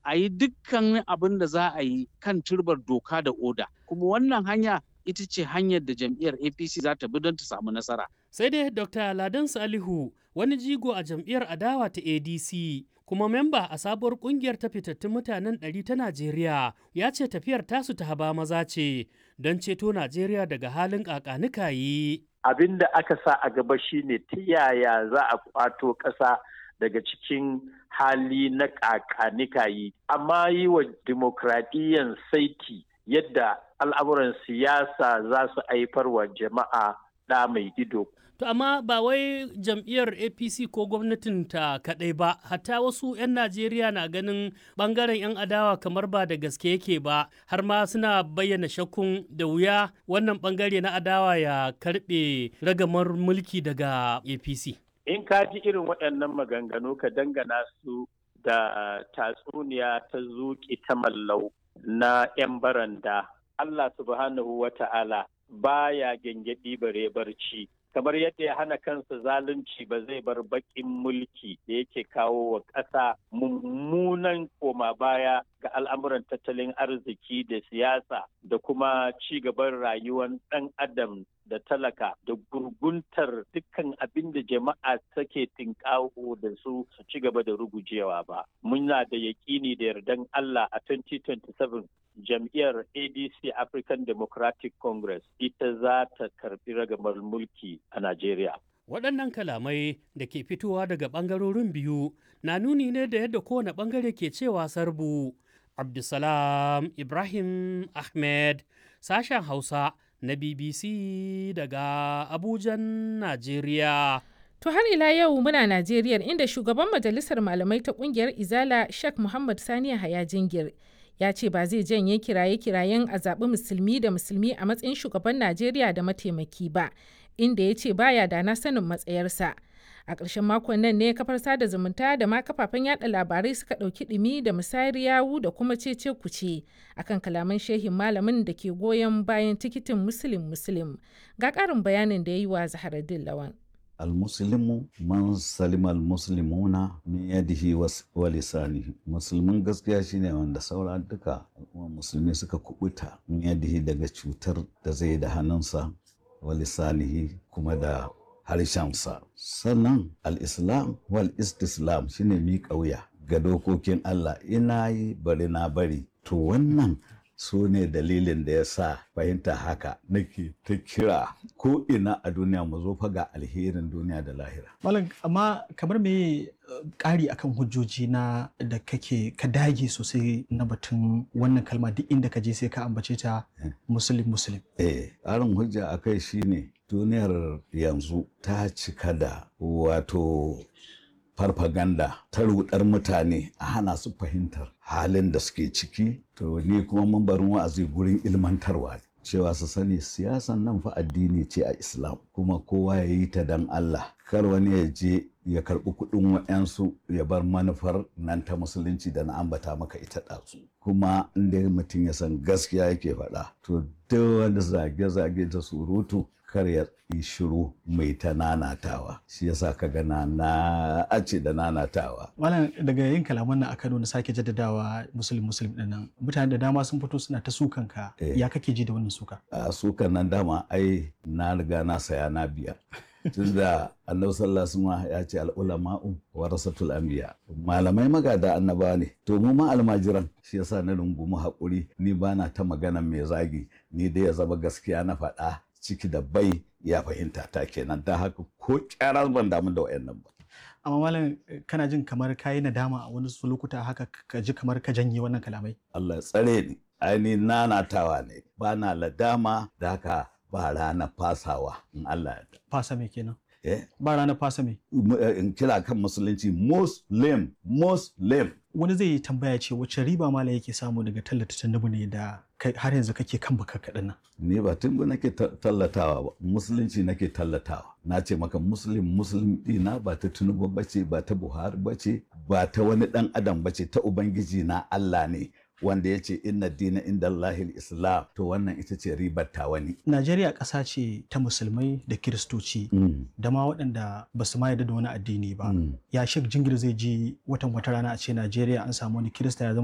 a yi dukkan abin da za a yi kan turbar doka da oda kuma wannan hanya ita ce hanyar da jam'iyyar apc za ta bi don ta samu nasara sai dai dr ladan salihu wani jigo a jam'iyyar adawa ta adc kuma memba a sabuwar kungiyar ta fitattun mutanen ɗari ta najeriya ya ce tafiyar tasu ta haba maza ce don ceto najeriya daga halin ƙaƙanikayi abin da aka sa a gaba shine ta yaya za a kwato ƙasa daga cikin hali na ƙaƙanikayi amma yi wa dimokuraɗiyyan saiti yadda al'amuran siyasa za su haifar wa jama'a ɗa mai ido. To amma ba wai jam'iyyar APC ko gwamnatin ta kaɗai ba, hatta wasu 'yan Najeriya na ganin ɓangaren 'yan adawa kamar ba da gaske yake ba, har ma suna bayyana shakkun da wuya wannan ɓangare na adawa ya karɓe ragamar mulki daga APC. In ka ji irin waɗannan maganganu ka dangana su da tatsuniya ta zuƙi ta mallau na 'yan baranda. Allah subhanahu wa ta'ala baya gyangyaɗi bare barci. kamar yadda ya hana kansa zalunci ba zai bar baƙin mulki da yake kawo wa ƙasa mummunan koma baya ga al'amuran tattalin arziki da siyasa da kuma ci gaban rayuwar ɗan adam da talaka da gurguntar dukkan abin da jama'a take tinkawo da su su ci gaba da rugujewa ba. Muna da yaƙini da yardan Allah a 2027 jam'iyyar ADC African Democratic Congress ita za ta karbi ragamar mulki a Najeriya. Waɗannan kalamai da ke fitowa daga ɓangarorin biyu na nuni ne da yadda kowane ɓangare ke cewa sarbu. Abdulsalam Ibrahim Ahmed, sashen Hausa na BBC daga Abujan, Najeriya. To har ila yau muna Najeriya inda shugaban majalisar malamai ta kungiyar Izala Sheikh Muhammad Saniya Haya Jingir ya ce ba zai janye kiraye-kirayen a zaɓi musulmi da musulmi a matsayin shugaban Najeriya da mataimaki ba, inda ya ce baya da na sanin matsayarsa. A ƙarshen makon nan ne kafar sada zumunta da ma kafafen yada labarai suka ɗauki ɗumi da musayar yawu da kuma cece kuce akan kalaman shehin malamin da ke goyon bayan tikitin musulun musulun. Ga ƙarin bayanin da ya yi wa Zaharaddin Lawan. almuslimu man salima almuslimuna min yadihi wa lisanihi musulmin gaskiya shine wanda saura duka al'umma musulmi suka kubuta min yadihi daga cutar da zai da hannunsa wa lisanihi kuma da harshensa sannan al-islam wal istislam shine miƙa wuya ga dokokin Allah ina yi bari na bari to wannan su ne dalilin da ya sa fahimta haka nake ta kira ko ina a duniya mu zo fa ga alherin duniya da lahira. Malam amma kamar me ƙari akan hujjoji na da kake ka dage sosai na batun wannan kalma duk inda ka je sai ka ambace ta musulun musulun. Eh, ƙarin hujja a kai shine duniyar yanzu ta cika da wato farfaganda ta rudar mutane a hana su fahimtar halin da suke ciki to ni kuma mambarin wa'azi gurin ilmantarwa cewa su sani siyasan nan fa addini ce a islam kuma kowa ya yi ta dan allah kar wani ya je ya karɓi kuɗin wa'yansu ya bar manufar nan ta musulunci da na ambata maka ita ɗazu kuma inda mutum ya san gaskiya yake faɗa to duk wani zage-zage da surutu kar ya yi shiru mai ta nanatawa shi yasa ka gana na ace da nanatawa Malam daga yin kalaman nan a Kano na sake jaddadawa musulun musulun din nan mutane da dama sun fito suna ta sukan ka ya kake ji da wannan suka a sukan nan dama ai na riga na saya na biya tunda annabi sallallahu alaihi ya ce al'ulama'u warasatul anbiya malamai magada annaba ne to mu ma almajiran shi yasa na rungumi hakuri ni bana ta magana mai zagi ni dai ya zama gaskiya na faɗa ciki da bai ya fahimta ta kenan da haka ko kyara ban damu da wayannan ba amma malam kana jin kamar kayi nadama a wani lokuta haka ka ji kamar ka janye wannan kalamai Allah ya tsare ni aini nanatawa ne ba na ladama da haka ba rana fasawa in Allah ya fasa me kenan eh ba rana fasa me in kira kan musulunci muslim muslim wani zai yi tambaya ce wacce riba malam yake samu daga tallata tandubu ne da har yanzu kake kan baka kaɗan nan ni ba tun nake tallatawa ba musulunci nake tallatawa na ce maka muslim muslim dina ba ta tunubu bace ba ta buhari bace ba ta wani dan adam bace ta ubangiji na Allah ne wanda ya ce inna dina inda Allahil Islam to wannan ita ce ribar ta wani. Najeriya ƙasa ce ta musulmai da kiristoci da ma waɗanda ba su ma yarda da wani addini ba. Ya shek jingir zai ji watan wata rana a ce Najeriya an samu wani kirista ya zama